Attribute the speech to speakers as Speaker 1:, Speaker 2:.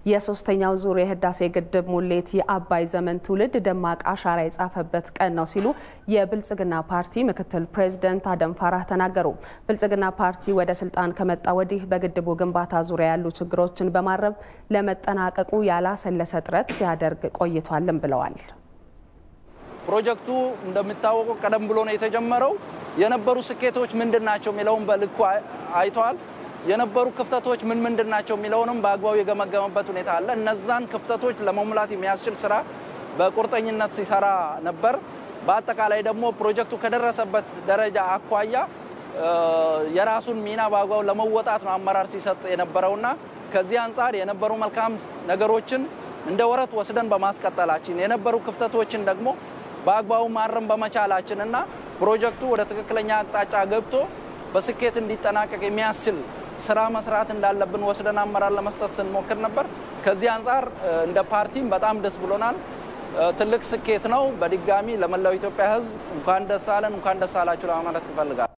Speaker 1: የሶስተኛው ዙር የህዳሴ ግድብ ሙሌት የአባይ ዘመን ትውልድ ደማቅ አሻራ የጻፈበት ቀን ነው ሲሉ የብልጽግና ፓርቲ ምክትል ፕሬዝደንት አደም ፋራህ ተናገሩ። ብልጽግና ፓርቲ ወደ ስልጣን ከመጣ ወዲህ በግድቡ ግንባታ ዙሪያ ያሉ ችግሮችን በማረም ለመጠናቀቁ ያላሰለሰ ጥረት ሲያደርግ ቆይቷልም ብለዋል።
Speaker 2: ፕሮጀክቱ እንደሚታወቀው ቀደም ብሎ ነው የተጀመረው። የነበሩ ስኬቶች ምንድን ናቸው የሚለውን በልኩ አይተዋል። የነበሩ ክፍተቶች ምን ምንድን ናቸው የሚለውንም በአግባቡ የገመገመበት ሁኔታ አለ። እነዛን ክፍተቶች ለመሙላት የሚያስችል ስራ በቁርጠኝነት ሲሰራ ነበር። በአጠቃላይ ደግሞ ፕሮጀክቱ ከደረሰበት ደረጃ አኳያ የራሱን ሚና በአግባቡ ለመወጣት ነው አመራር ሲሰጥ የነበረውና ከዚህ አንጻር የነበሩ መልካም ነገሮችን እንደ ወረት ወስደን በማስቀጠላችን የነበሩ ክፍተቶችን ደግሞ በአግባቡ ማረም በመቻላችን እና ፕሮጀክቱ ወደ ትክክለኛ አቅጣጫ ገብቶ በስኬት እንዲጠናቀቅ የሚያስችል ስራ መስራት እንዳለብን ወስደን አመራር ለመስጠት ስንሞክር ነበር። ከዚህ አንጻር እንደ ፓርቲም በጣም ደስ ብሎናል። ትልቅ ስኬት ነው። በድጋሚ ለመላው ኢትዮጵያ ሕዝብ እንኳን ደስ አለን፣ እንኳን ደስ አላችሁ ለማለት ይፈልጋል።